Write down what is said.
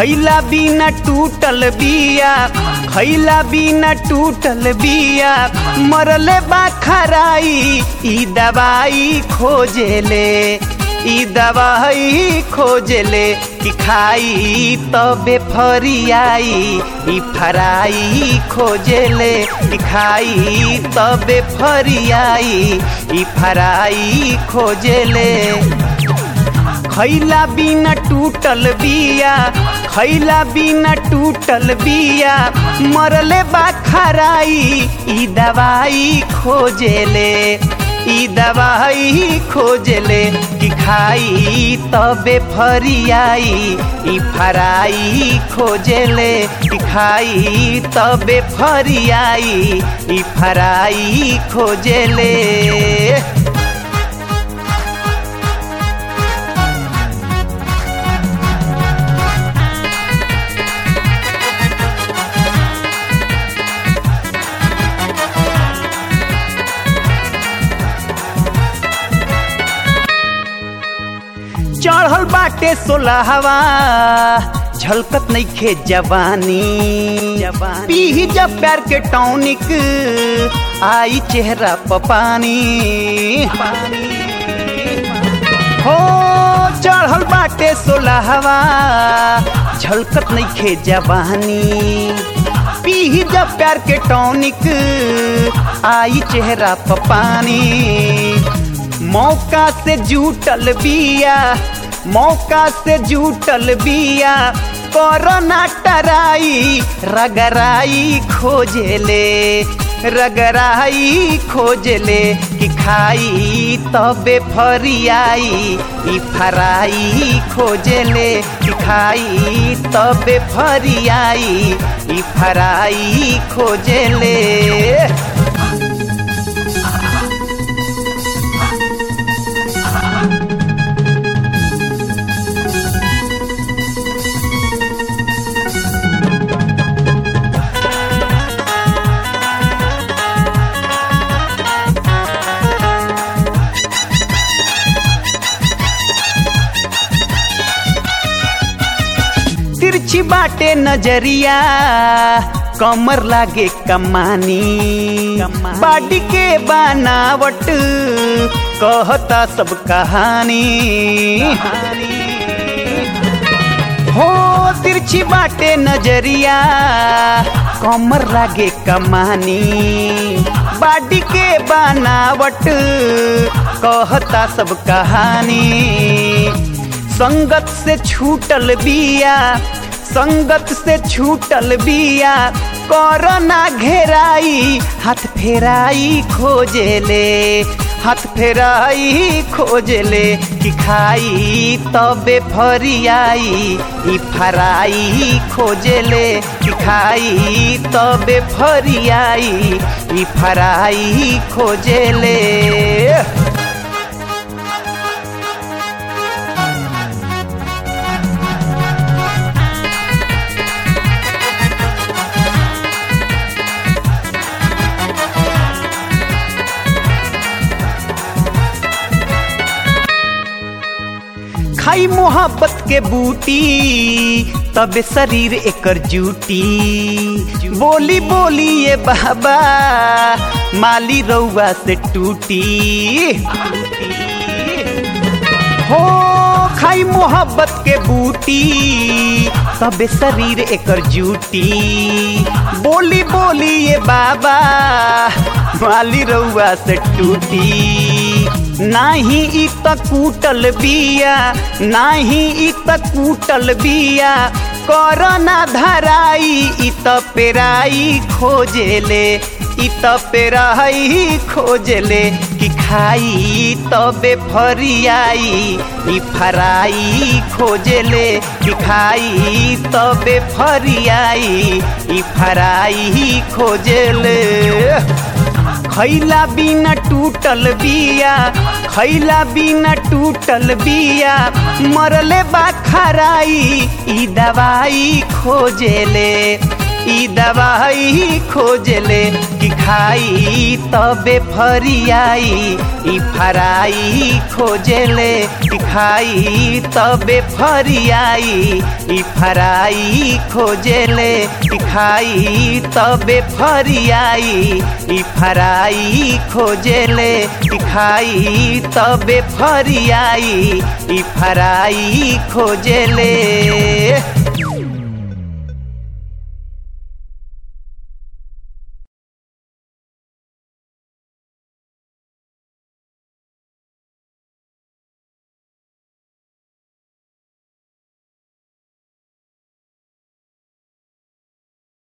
खैला बिना टूटल बिया खैला बिना टूटल बिया मरले बा खराई ई दवाई खोजेले ई दवाई खोजले कि खाई तबे फरियाई ई फराई खोजले कि खाई तबे फरियाई ई फराई खोजले खैला बिना टूटल बिया खैला बिना टूटल बिया मरले बा खराई ई दवाई खोजेले ई दवाई खोजले कि खाई तबे फरियाई ई फराई खोजले कि खाई तबे फरियाई ई फराई खोजले चढ़ल बाटे सोलहवा झलकत नइखे जवानी पीही जब प्यार के टॉनिक आई चेहरा प पानी हो चढ़ल बाटे सोलहवा झलकत नइखे जवानी पीही जब प्यार के टॉनिक आई चेहरा प पानी मौका से जूटल बिया मौका से जूटल बिया कोरोना टराई रगराई खोजले रगराई खोजले कि खाई तबे फरियाई ई फराई खोजले कि खाई तबे फरियाई ई फराई खोजले तिरछी बाटे नजरिया कमर लागे कमानी बाडी के बनावट कहता सब कहानी हो तिरछी बाटे नजरिया कमर लागे कमानी बाडी के बनावट कहता सब कहानी संगत से छूटल बिया संगत से छूटल बिया कोरोना घेराई हाथ फेराई खोजले हाथ फेराई खोजले कि खाई तबे फरियाई ई फराई खोजले कि खाई तबे फरियाई ई फराई खोजले खाई मोहब्बत के बूटी तबे शरीर एकर जूटी बोली बोली ये बाबा माली रउआ से टूटी हो खाई मोहब्बत के बूटी तबे शरीर एकर जूटी बोली बोली ये बाबा माली रउआ से टूटी नाही इ त कूटल बिया नाही इ त कूटल बिया कोरोना धराई इ त पेराई खोजेले इ त पेराई खोजले कि खाई तबे फरियाई इ फराई खोजले कि खाई तबे फरियाई इ फराई खोजले खैला बिना टूटल बिया खैला बिना टूटल बिया मरले बा खराई ई दवाई खोजेले ई दवाई खोजले कि खाई तबे फरियाई ई फराई खोजले कि खाई तबे फरियाई ई फराई खोजले कि खाई तबे फरियाई ई फराई खोजले कि खाई तबे फरियाई ई फराई खोजले